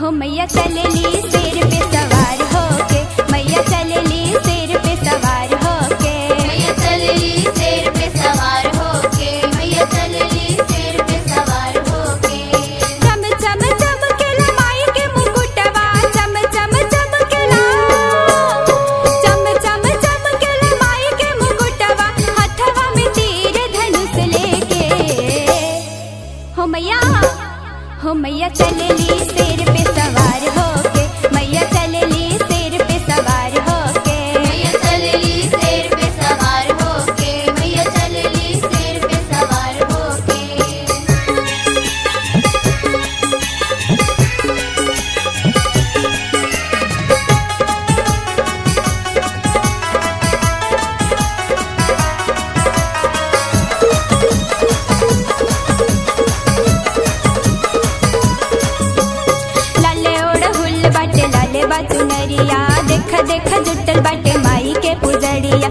हो मैया चलेली शेर पे सवार होके मैया चलेली शेर पे सवार होके मैया चलली शेर पे सवार होके मैया चलली शेर पे सवार होके चम चम चमकेला माई के मुकुटवा चम चम चमकेला चम चम चमकेला माई के मुकुटवा हथवा में तीर धनुष लेके हो मैया हो मैया चलेली शेर पे सवार होके मैया चलेली शेर पे सवार होके मैया चलली शेर पे सवार होके मैया चलली शेर पे सवार होके लाले ओड़ हुल बाटे लाले बाचुनरिया देख देख जुटल बाटे माई के पुजड़िया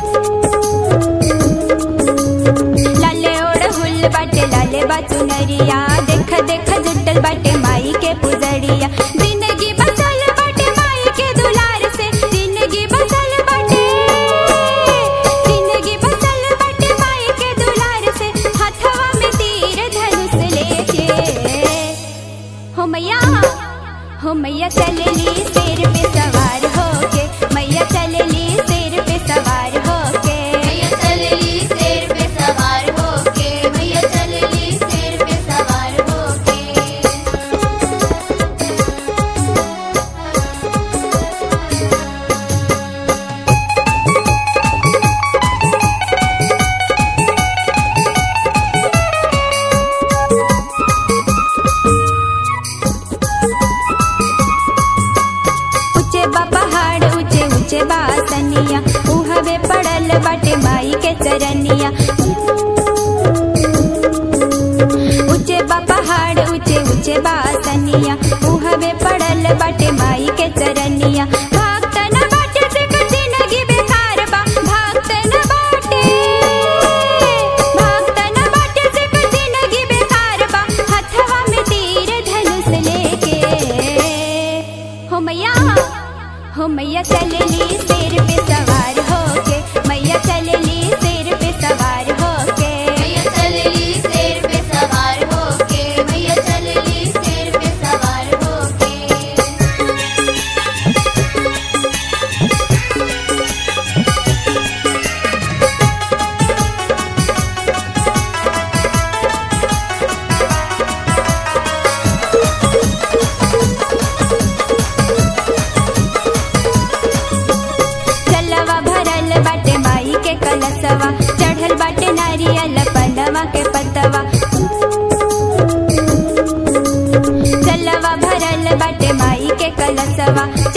लाले ओड़ हुल बाटे लाले बाचुनरिया देख देख जुटल बाटे माई के पुजड़िया जिंदगी बसल बाटे माई के दुलार से जिंदगी बसल बाटे जिंदगी बसल बाटे माई के दुलार से हथवा में तीर धनुष लेके हो मैया हो मैया चलेली शेर पे सवार होके मैया चलेली शेर पे सवार होके मैया चलली शेर पे सवार होके मैया चलली शेर पे सवार होके ऊंचे बा पहाड़ ऊंचे ऊंचे बा सनिया उहवे पड़ल बाटे माई के चरनिया ऊंचे बा पहाड़ ऊंचे ऊंचे बा सनिया उहवे पड़ल बाटे माई के चरनिया भक्त न बाटे से कुछ जिंदगी बेकार बा भक्त न बाटे भक्त न बाटे से कुछ जिंदगी बेकार बा हथवा में तीर धनुष लेके हो मैया हो मैया चलेली शेर पे सवार होके मैया चलेली शेर पे सवार होके मैया चलली शेर पे सवार होके मैया चलली शेर पे सवार होके चलवा भरल बाटे माई के कलसवा चढ़ल बाटे नारियल पनवा के पतवा चलवा भरल बाटे माई के कलसवा